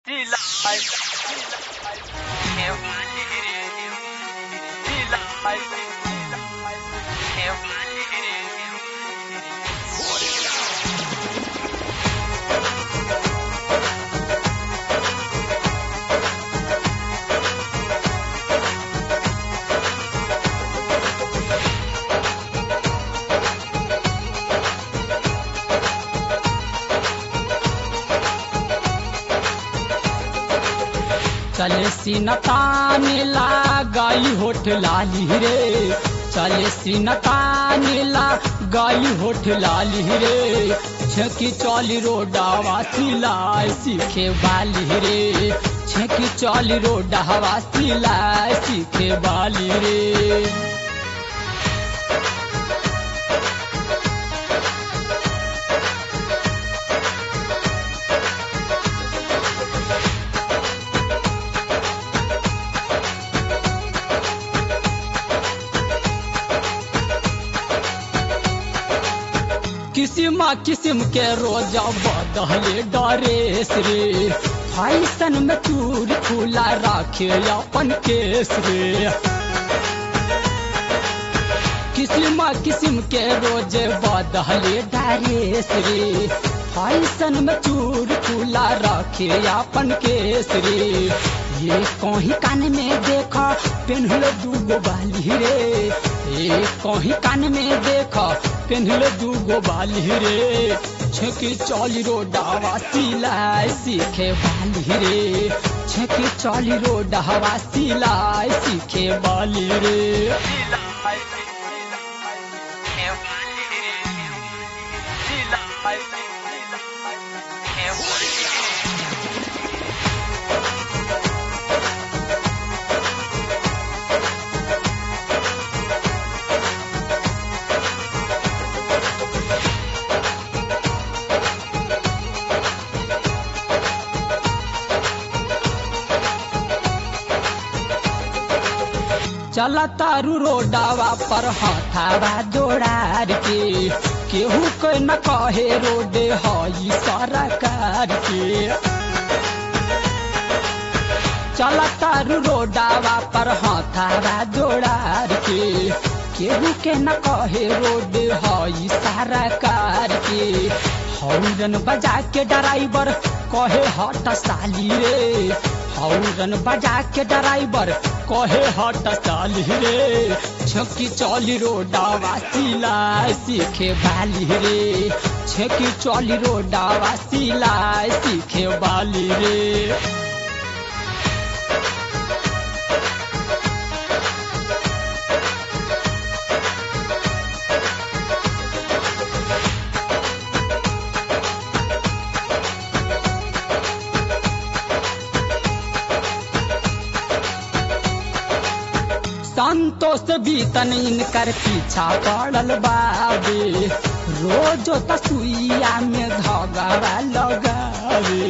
चले सीनताने गई होठ लाली रे चले सीनताने गई होठ लाली रे छेकी चौली रोडावा सिलाए सीखे बाली रे छेकी चौली रोडावा सिलाए सीखे बाली रे किसिम किसिम के रोजा बदले डरेस रे फैशन में चूर खुला राखे अपन केस रे किसिम किसिम के रोजे बदले डरेस रे फैशन में चूर खुला रखे अपन केस रे ये कहीं कान में देखा पेन्हल दूगो बाली रे ये कहीं कान में देखा पेन्हल दूगो बाली रे छेकी चौली रोडावा सिलाई सीखे बाली रे छेकी चौली रोडावा सिलाई सीखे बाली रे चला तारू रोडावा पर हथावा जोड़ार के केहू के न कहे रोडे हई सरकार के चला तारू रोडावा पर हथावा जोड़ार के केहू के न कहे रोडे हई सरकार के हौरन बजा के ड्राइवर कहे हट साली रे हौरन बजा के ड्राइवर कहे हट साली रे छकी चौली रोडावा सिलाई सीखे बाली रे छकी चौली रोडावा सिलाई सीखे बाली रे संतोष बीतन इनकर पीछा पड़ल बाबे रोजो तसुइया में धगवा लगावे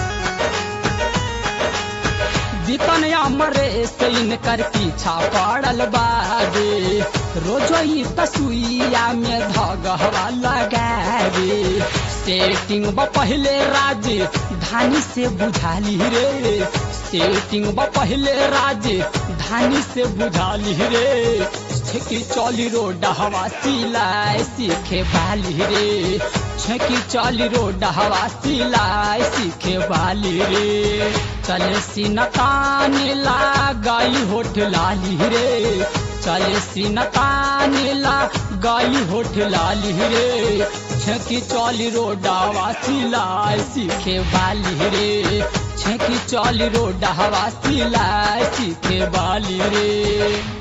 बीतन अमरे से इनकर पीछा पड़ल बाबे रोजो ही तसुइया में धगवा लगावे सेटिंग ब पहले राज धानी से बुझाली रे सेटिंग ब पहले राज धानी से बुझाली रे छेकी चौली रोड हवा सिलाई सीखे बाली रे छेकी चौली रोड हवा सिलाई सीखे बाली रे चले सीनताने गई होठ लाली रे चले सीनताने गई होठ लाली रे छेकी चौली रोडावा सिलाई सीखे बाली रे छेकी चौली रोडावा सिलाई सीखे बाली रे